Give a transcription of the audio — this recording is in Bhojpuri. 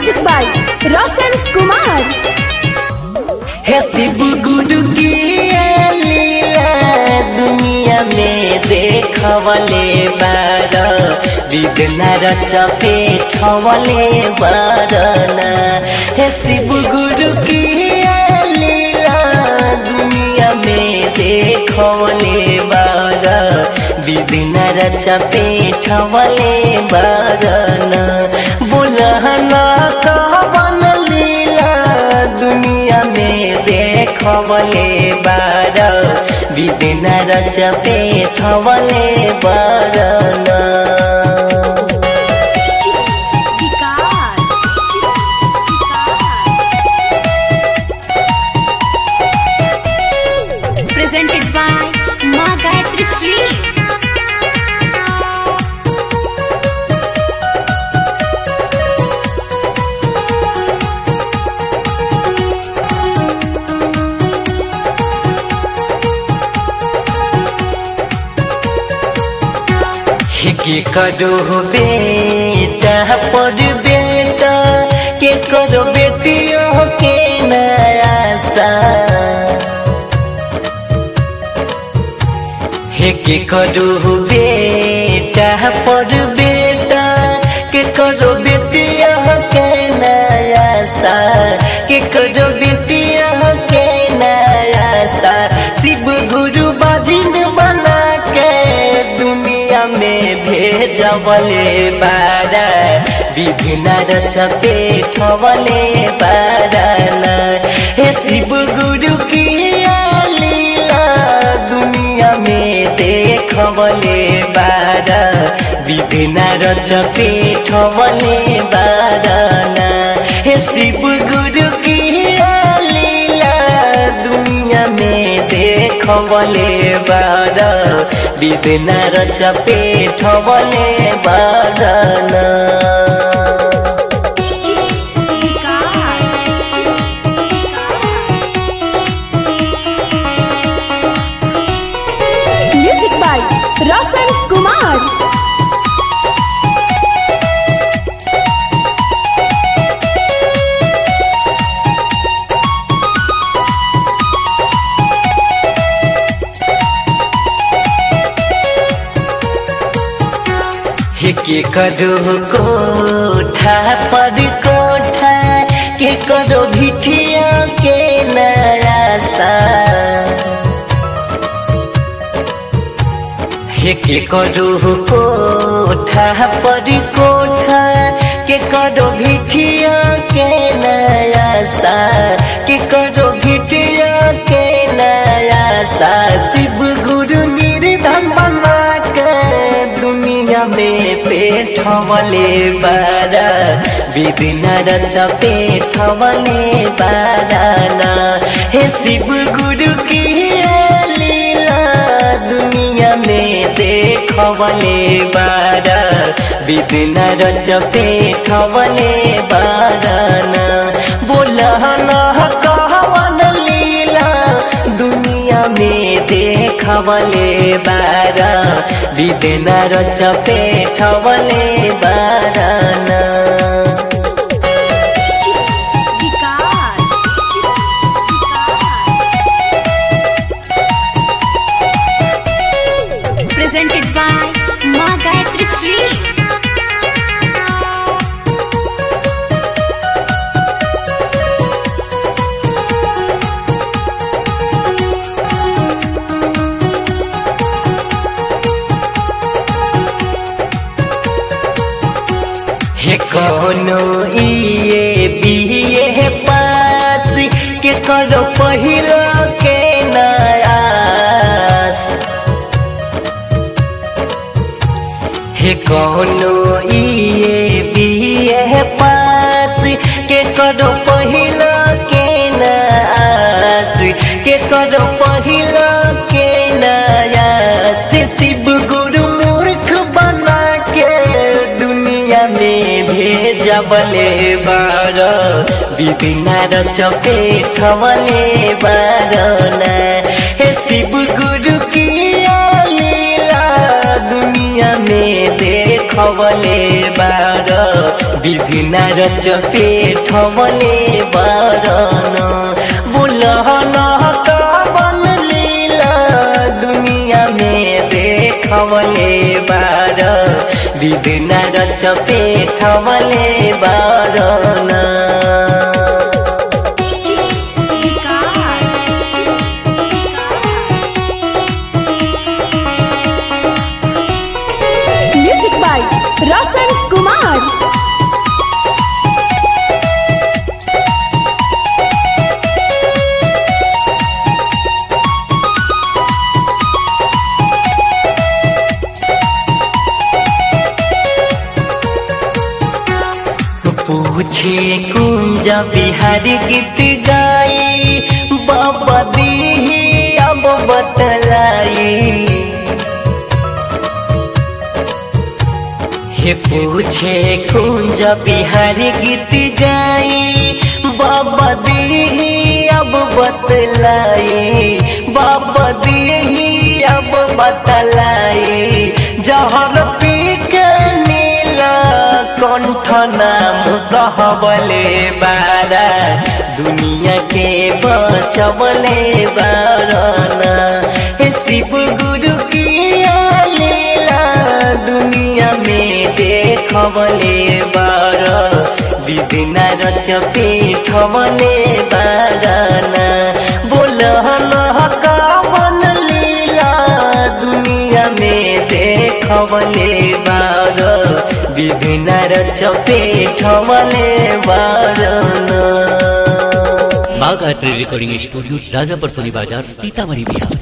म्यूजिक बाय रोशन कुमार हे शिव गुरु की लीला दुनिया में देखवले बार विघ्न रचपे ठवले बारना हे शिव गुरु की लीला दुनिया में देखवले बार विघ्न रचपे ठवले बारना बुलहना कवन लीला दुनिया में देखवले बार विदिन रचपे ठवले बारना presented by Ma Gayatri Sweet. के करो बेटा पर बेटा के करो बेटियों के नया सा हे के करो बेटा पर बेटा के करो बेटिया के नया सा के करो बेटिया के नया सा शिव गुरु बाजिन बना के दुनिया में भेजवले बारा विभिन्न रचपे ठवले बाराना हे शिव गुरु की लीला दुनिया में देखवले बारा विभिन्न रचपे ठवले बाराना हे शिव गुरु की लीला दुनिया में देखवले बारा विभिन्न रचपे ठवले बाराना म्यूजिक बाय रोशन कुमार हे के करो कोठा पर कोठा के करो भिठिया के नया सा हे के करो कोठा पर कोठा के करो भिठिया के नया सा के करो भिठिया के नया सा शिव गुरु निर्धन बना के दुनिया में पेठवले बारा विभिन्न रच पेठवले बाराना हे शिव गुरु की लीला दुनिया में देखवले बारा विभिन्न रच पेठवले बाराना बोलहना कहवन लीला दुनिया में देखवले बारा विभिन्न रच पेठवले बाराना presented by Ma Gayatri Sweet. हे कोनो इए बीए पास के करो पहिलो के नयास हे कोनो इए बीए पास के करो पहिलो के नयास के करो पहिलो के नयास शिव गुरु मूर्ख बना के दुनिया में भेजबले बार विभिन्न रचपे ठवले बारना हे शिव गुरु की लीला दुनिया में देखवले बार बार विघ्न रच पेठवले बारन बुलहन कवन लीला दुनिया में देखवले बार विघ्न रच पेठवले बारन म्यूजिक बाय रोशन कुमार पूछे कुंज बिहारी गीत गाई बाबा दी अब बतलाई हे पूछे कुंज बिहारी गीत गाई बाबा दी अब बतलाई बाबा दी अब बतलाई जहर पी के नीला कंठ नाम कहबले बारा दुनिया के बचबले बारना हे शिव गुरु की लीला दुनिया में देखबले बार विदिना रच पीठबले बारना बोलहन कवन लीला दुनिया में देखबले बार विघ्न रच पेठवले बारन Bagh art recording studio Rajapar Soni बाजार सीतामढ़ी बिहार